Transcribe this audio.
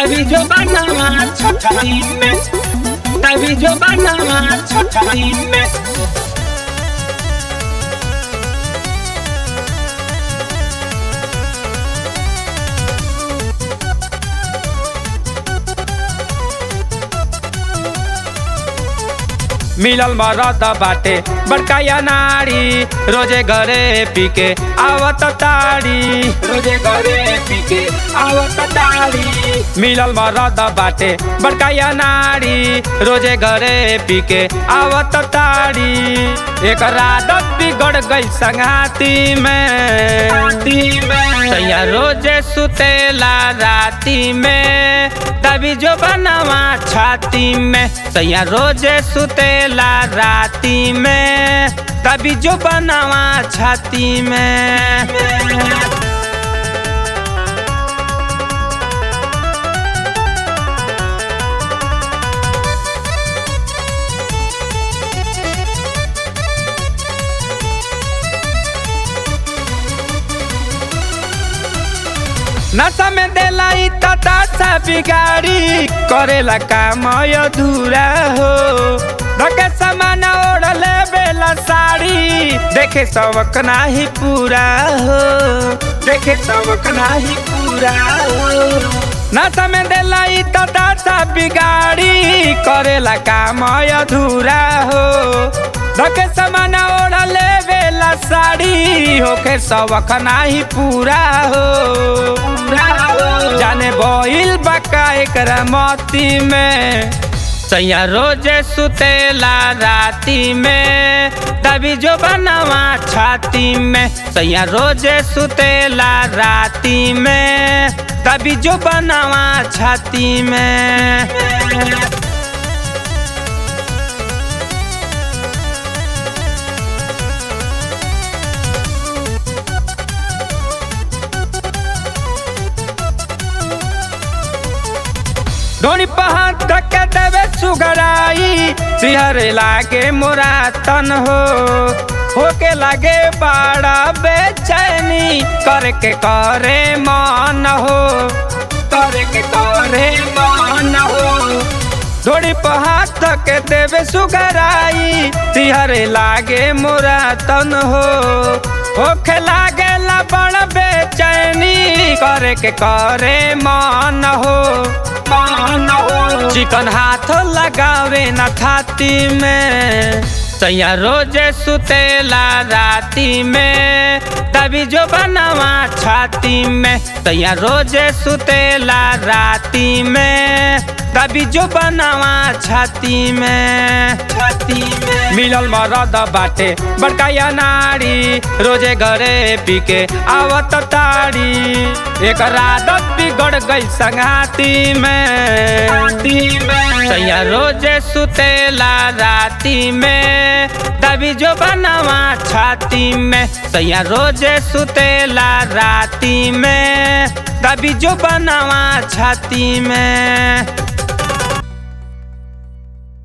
तभी जो बनावा छठाई में तभी जो बनावा छठाई में मिलल मरद बाटे बड़का या नारी रोजे घरे पी के आवत ताड़ी रोजे घरे पी के आवत तारी मिलल मरद बाटे बड़का या नारी रोजे घरे पी के आवत ताड़ी एक आदत बिगड़ गई संगाती में राती में सैया रोजे सुतेला राती में तभी जो बनवा छाती में सैया रोजे सुतेला राती में तभी जो बनवा छाती में नशा में देला इ तता सा बिगाड़ी करेला काम अधूरा हो धके सामान ओढ़ले बेला साड़ी देखे सबक नाही पूरा हो देखे सबक नाही पूरा हो नशा में देला इ तता सा बिगाड़ी करेला काम अधूरा हो धके सामान ओढ़ले बेला साड़ी होके सबक नाही पूरा हो पूरा हो जाने बोइल बका एकरा मोती में सैया रोजे सुतेला राती में तभी जो बनवा छाती में सैया रोजे सुतेला राती में तभी जो बनवा छाती में धोनी पहाड़ धक्के देवे सुगराई सिहर लागे मोरा तन हो होके लागे बड़ा बेचैनी करके करे मन हो करे के करे मान हो धोनी पहाड़ धक्के देवे सुगराई सिहर लागे मोरा तन हो होके लागे ला बड़ा बेचैनी करे के करे मन हो मान हो चिकन हाथ लगावे न छाती में सैया रोजे सुतेला राती में तभी जो बनवा छाती में सैया रोजे सुतेला राती में तभी जो बनवा छाती में छाती में मिलल मरद बाटे बड़का या नारी रोजे घरे पी के आवत ताड़ी एक आदत बिगड़ गई संगाती में राती में सैया रोजे सुतेला राती में तभी जो बनवा छाती में सैया रोजे सुतेला राती में तभी जो बनवा छाती में